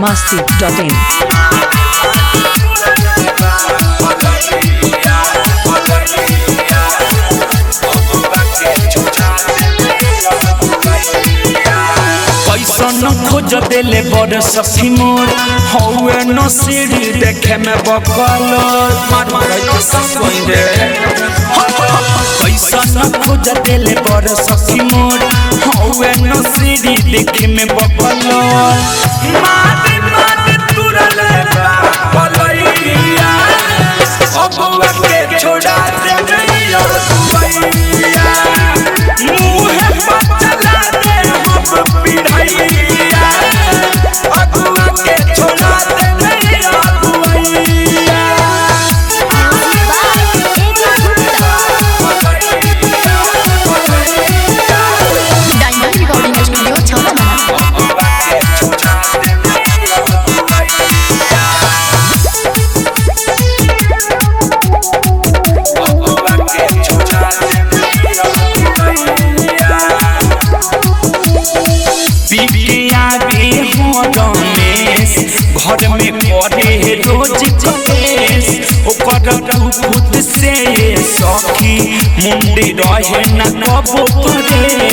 masti.in. कैसन खोज देले बड़ सखी मोर हौए न सीढ़ी देखे में बकल मार मार के सब कोई रे कैसन खोज देले बड़ सखी मोर हौए न सीढ़ी देखे में बकल मार मार तुरले बलैया अबुआ के छोड़ा दे गैया दुबैया मुँह पर चला दे हम पिढ़ैया अगुआ के छोड़ा दे गैया दुबैया डायमंड रिकॉर्डिंग स्टूडियो छावला पिपिया भी हो रमेश घर में पड़े रोज कलेश ओकर खुद से सखी मुंडी रहे न कबो करे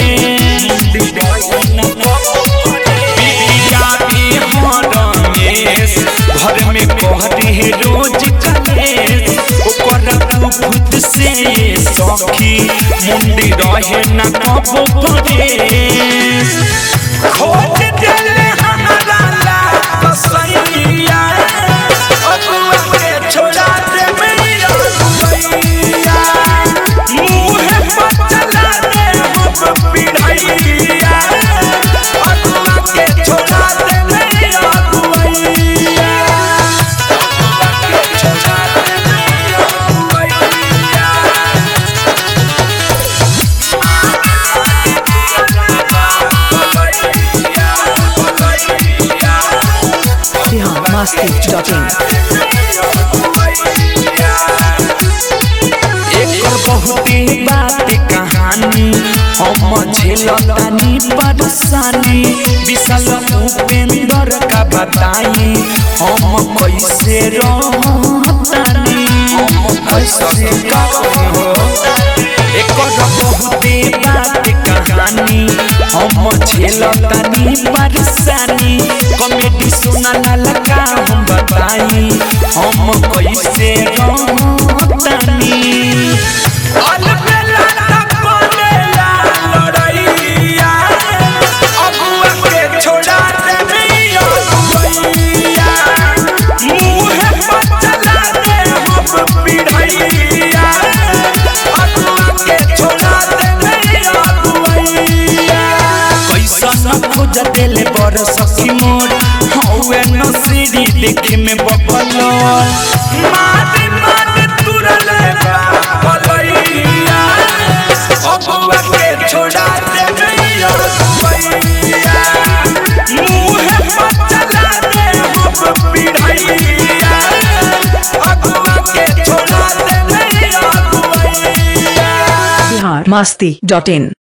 पिपिया भी हो रमेश घर में पड़े रोज कलेश ओकर खुद से सखी मुंडी रहे न कबो करे खोज देले हमरा ला कसैया अबुआ के छोड़ा दे मैया दुबैया मुँह पर चला दे हम पिढ़ैया अबुआ के छोड़ा दे मैया दुबैया अबुआ के छोड़ा दे मैया दुबैया Bihar masti.in. एकर बहुते बात कहानी हम झेलतानी परेशानी विशाल उपेंद्र का बताई हम कैसे रहतानी हम कैसे कहो एकर बहुते बात कहानी हम झेलतानी परेशानी कॉमेडी सुना लगा हम बताई हम कैसे रहतानी अलबेला तपनेला लड़ैया अबुआ के छोड़ा दे मैया दुबैया मुँह पर चला दे हम पिढ़ैया अबुआ के छोड़ा दे मैया दुबैया कैसन खोज देले बड़ सखी मोर हौए न सीढ़ी देखे में बबल मार मार तुरले बलैया अबुआ के छोड़ा दे गैया दुबैया मुँह पर चला दे हम पिढ़ैया अबुआ के छोड़ा दे गैया दुबैया Bihar masti.in.